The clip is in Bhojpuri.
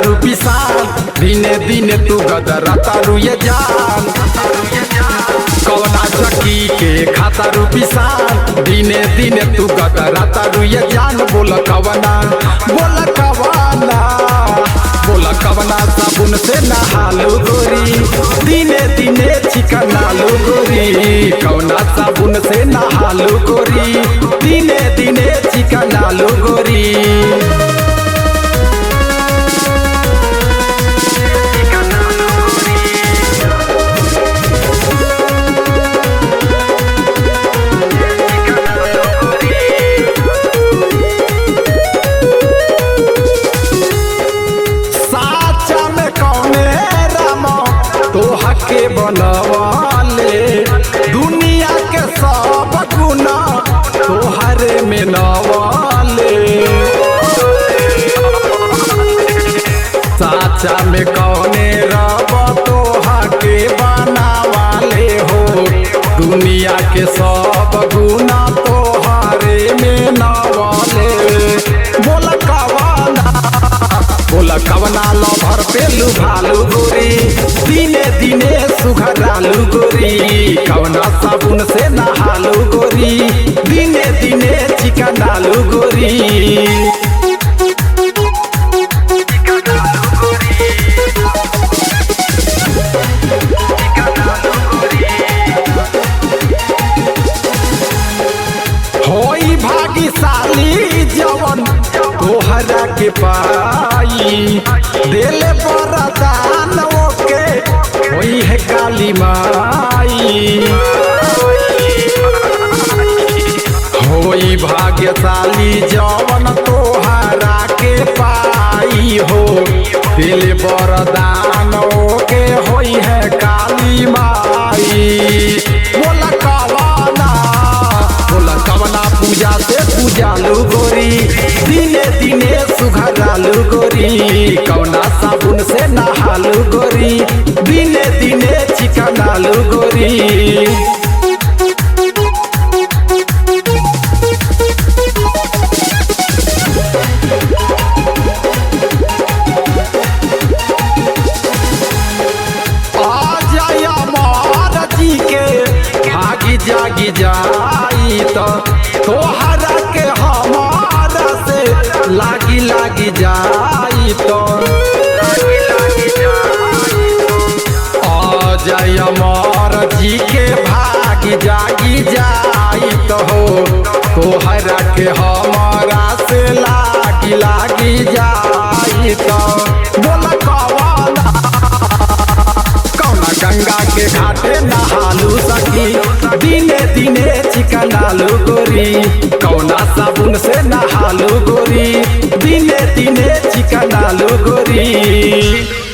तारू पिसान दिने दिने तू गदरा तारू ये जान कवना चकी के खाता रू पिसान दिने दिने तू गदरा तारू ये जान बोल कवना बोल कवना बोल कवना साबुन से नहालू गोरी दिने दिने चिकनालू गोरी कवना साबुन से नहालू गोरी दिने दिने चिकनालू गोरी साचा में कौने राम तोहा के बनवाले दुनिया के सब गुना तोहरे में नवाले साचा में कौने रब तोहा के बनावाले हो दुनिया के सब गुना तोहरे में नवाले बोल कवाना बोला कवना लभर पे लुभालू गोरी दिने दिने सुघरालू गोरी कवना साबुन से नहालू गोरी दिने दिने चिकनालू गोरी होई भाग्यशाली जवन तोहरा के पाई दिल बरदान ओके होई है काली माई होई भाग्यशाली जवन तोहरा के पाई हो दिल बरदान ओके होई है काली माई बोला कवाना बोला कवना पूजा से पूजालू गोरी दिने दिने सुघरालू गोरी कवना साबुन से नहालू गोरी दिने दिने चिकनालू गोरी आ जाय अमर जी के भागी जागी जाई तो तोहरा के हमारा से लागी लागी जाई तो आ जाय अमर जी के भागी जागी जाई तो हो तोहरा के हमारा से लागी लागी जाई तो बोल कवाना कौना गंगा के घाटे नहालू सखी दिने दिने चिकनालू गोरी कौना साबुन से नहालू गोरी दिने दिने चिकनालू गोरी